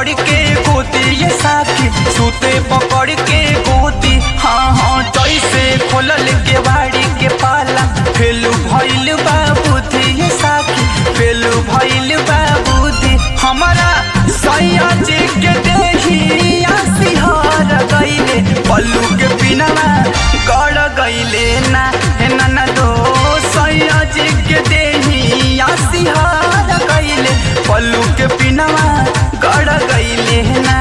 पकड़ के गोदी ये साथी सूते पकड़ के गोदी हाँ हाँ जैसे खोलल के बाड़ी के पाला फेलू भइल बा बुद्धि ये साथी फेलू भइल बा बुद्धि हमारा सैया जी के देही सिहर गईले पल्लू के बिना गड़ गईले ना हे ना दो सैया जी के देही सिहर गईले पल्लू के बिना गड़ गईले ना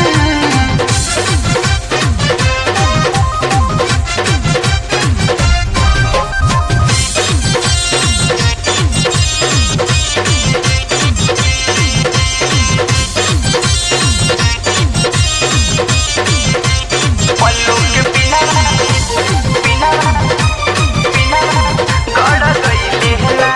पल्लू के बिना बिना बिना गड़ गईले ना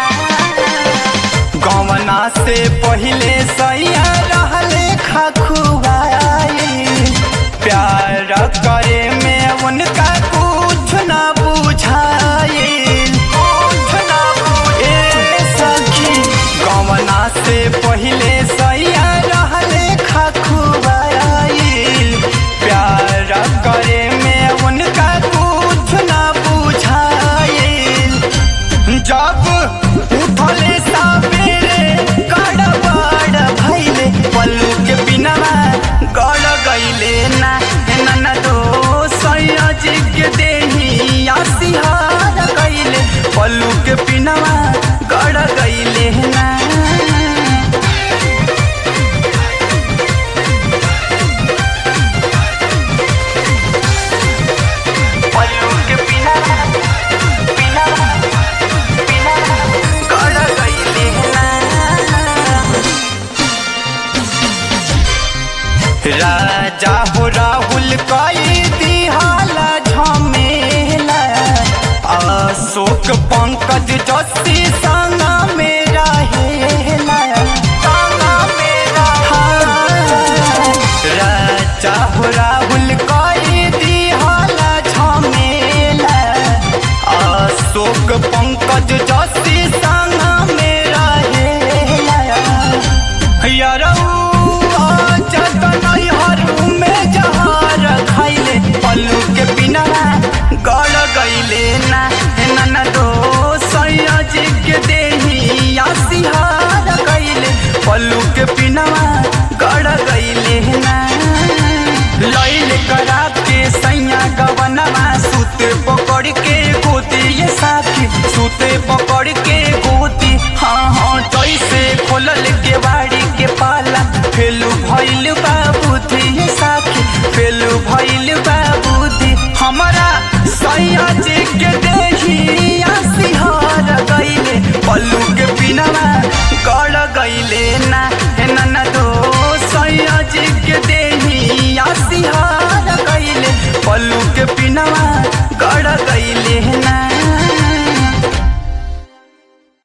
गवना से पहले सैया रहले खखुआई प्यार करे में उनका कुछ न बुझाई कुछ न बुझे सखी गवना से पहले सैया रहले खखुआई प्यार करे में उनका कुछ न बुझाई जब उठले सावेरे गड़बड़ भइले पल्लू के बिना गड़ गईले ना ना ना दो सैया जी के देही सिहार गईले पल्लू के बिना गड़ गईले ना पल्लू के बिना बिना बिना गड़ गईले ना राजा हो राहुल कई दिहाला झमेला अशोक पंकज जस्सी संग मेरा हेला संग मेरा राजा हो राहुल कई दिहाला झमेला अशोक पंकज जस्सी संग मेरा हेला यारऊ खाइले पल्लू के बिना गड़ गईले ना ना ना दो सैया जी के देही सिहार गईले पल्लू के बिना गड़ गईले ना लैल करा के सैया गवनवा सूते पकड़ के गोदी ये साथी सूते पकड़ के गोदी हाँ हाँ जैसे खोलल के बाड़ी के पाला फेलू भइल बा बुद्धि ये साथी फेलू भइल बा बुद्धि हमारा सैया जी के देही सिहार गईले पल्लू के बिना